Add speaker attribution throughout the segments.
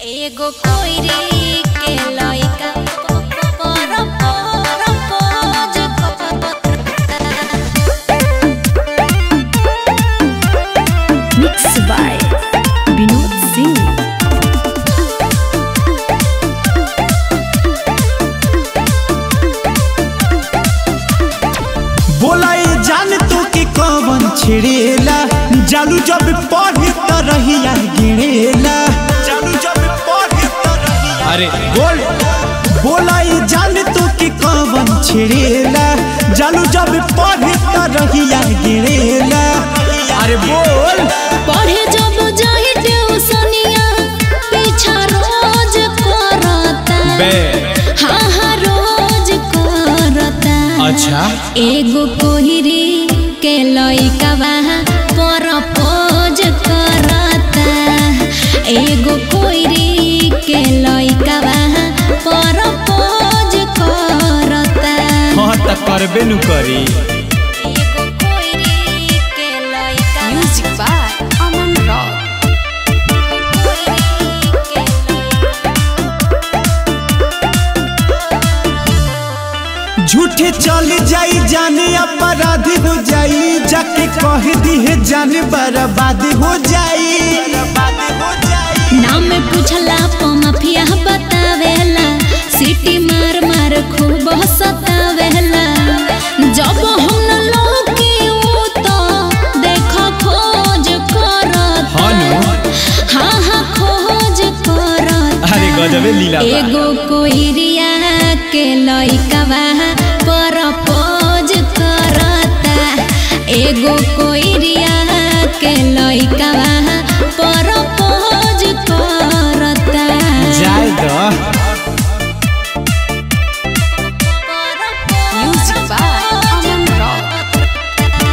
Speaker 1: एगो कोइरी के लइका पर पर pose
Speaker 2: Mixed by Vinod Singh.
Speaker 3: बोलाई जान तू कि कवन छिड़ेला जालू जब पढ़े त रहिया गिरेला जालू जब पढ़े त रहिया अरे बोल बोलाई जान तू कि कवन छिड़ेला जालू जब पढ़े त रहिया गिरेला अरे बोल
Speaker 1: पढ़े जब जाहि ट्यूशनिया पीछा रोज करता हाँ हाँ रोज करता
Speaker 3: अच्छा
Speaker 1: एगो कोहिरी के लइका पर पोज करता एगो कोहिरी के लइका पर पोज करता
Speaker 3: हाँ त करबे नु करी
Speaker 1: एगो कोहिरी के लइका
Speaker 2: Music by Aman Rock.
Speaker 3: झूठे चल जाई जाने अपराध हो जाई जाके कह दी है जाने बर्बाद हो जाई बर्बाद हो जाई
Speaker 1: नाम पूछला प माफिया बतावेला सिटी मार मार खूब सतावेला जब हम न लौकी ऊ तो देख खोज करता
Speaker 3: हाँ नु।
Speaker 1: हाँ हाँ खोज करता
Speaker 3: अरे गजबे लीला बा।
Speaker 1: एगो कोइरिया के लइका पर पोज करता एगो कोइरिया के लइका पर पोज करता
Speaker 3: जाए द
Speaker 2: Music by Aman Rock.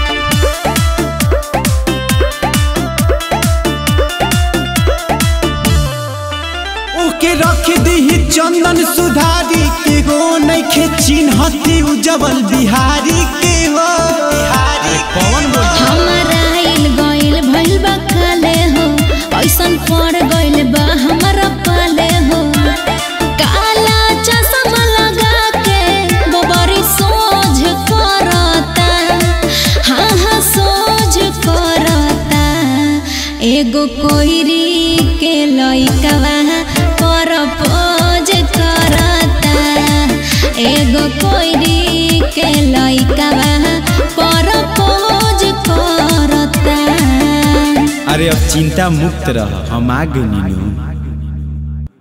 Speaker 3: ओके रख दी चंदन सुधारी के हो नइखे चिन्हती उजवल बिहारी के हो बिहारी कौन बोल
Speaker 1: हमारा आइल गइल भइल बा काले हो ऐसन पड़ गइल बा हमारा पाले हो काला चश्मा लगा के गोबरी सोझ करता हाँ हाँ सोझ करता एगो कोइरी के लइका पर पोज करता एगो कोइरी के लइका पर पोज करता
Speaker 3: अरे अब चिंता मुक्त रह हम आ गए नीनू